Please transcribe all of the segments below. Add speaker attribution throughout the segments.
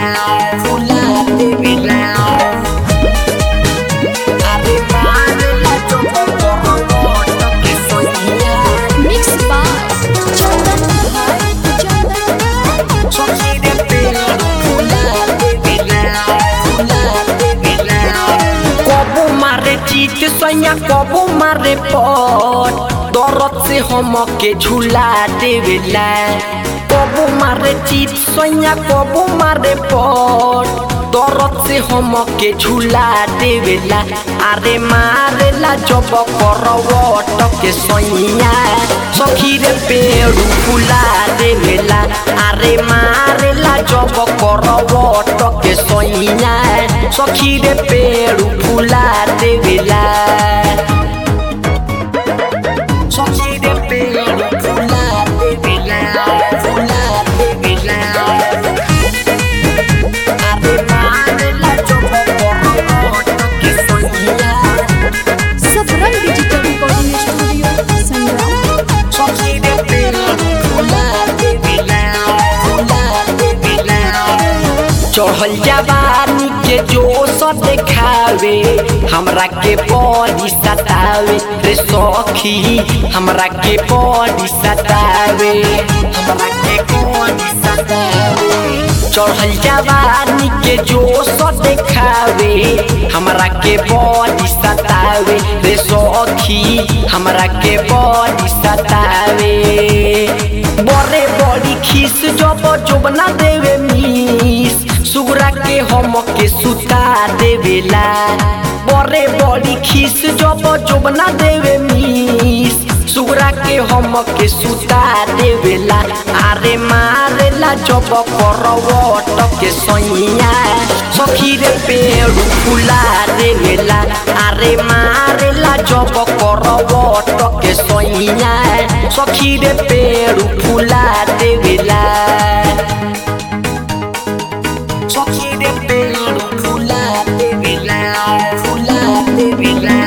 Speaker 1: देवेला फुला देवेला अरे मारेला जब करवट के सोइया
Speaker 2: Mixed by Chandan Bhai. Chandan
Speaker 1: सखी रे पेड़ फुला देवेला फुला देवेला कबो मारे चीत सैया कबो मारे पट दरद से हम के झूला देवेला कबो मारे चीत सैया कबो मारे पट दरद से हम के झूला देवेला अरे मारेला जब करवट के सैया सखी रे पेड़ फुला देवेला अरे मारेला जब करवट के सैया सखी रे पेड़ फुला देवेला सखी रे पेड़ फुला देवेला फुला देवेला अरे मारेला जब करवट के सैया
Speaker 2: Sabrang Digital Recording Studio, Sangram.
Speaker 1: सखी रे पेड़ फुला देवेला फुला देवेला चढ़ल जवानी के जोश देखावे हमरा के बड़ी सतावे रे सखी हमरा के बड़ी सतावे हमरा के बड़ी सतावे चढ़ल जवानी के जोश देखावे हमरा के बड़ी सतावे रे सखी हमरा के बड़ी सतावे बड़े बड़ी खीस जब जोबना देवे मीस सुगरा के हम के सुता देवेला बड़े बड़ी खीस जब जोबना देवे मीस सुगरा के हम के सुता देवेला अरे मारेला जब करवट के सैया सखी रे पेड़ फुला देवेला अरे मारेला जब करवट के सैया सखी रे पेड़ फुला देवेला सखी रे पेड़ फुला देवेला फुला देवेला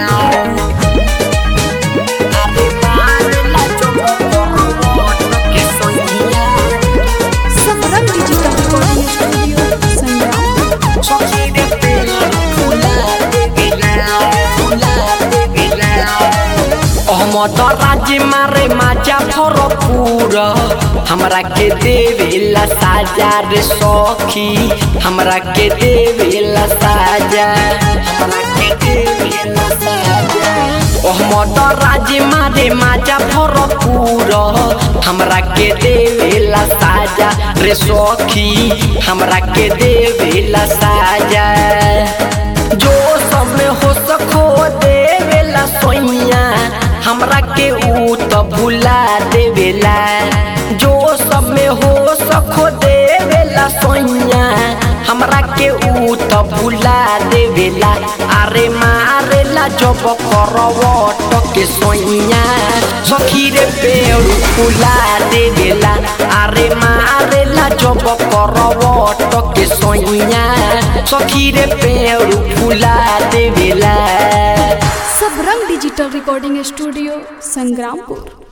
Speaker 1: अरे मारेला जब करवट के सैया
Speaker 2: Sabrang Digital Recording Studio, Sangram.
Speaker 1: सखी रे पेड़ फुला देवेला फुला देवेला अहमद राज्य मारे माजा भरपूर हमरा के देवेला साजा रे सखी हमरा के देवेला साजा हमरा के देवेला साजा अहमद राज्य मारे माजा भरपूर हमरा के देवेला साजा रे सखी हमरा के देवेला साजा जो सब में हो सको देवेला सोइया हमरा के ऊ तो भुला देवेला जो सब में हो सको देवेला सोइया हमरा के ऊ तो भुला देवेला अरे मारेला जब करवट के सोइया सखी रे पेड़ फुला देवेला अरे मारेला जब करवट के सोइया सखी रे पेड़ फुला देवेला
Speaker 2: Sabrang Digital Recording Studio, Sangrampur.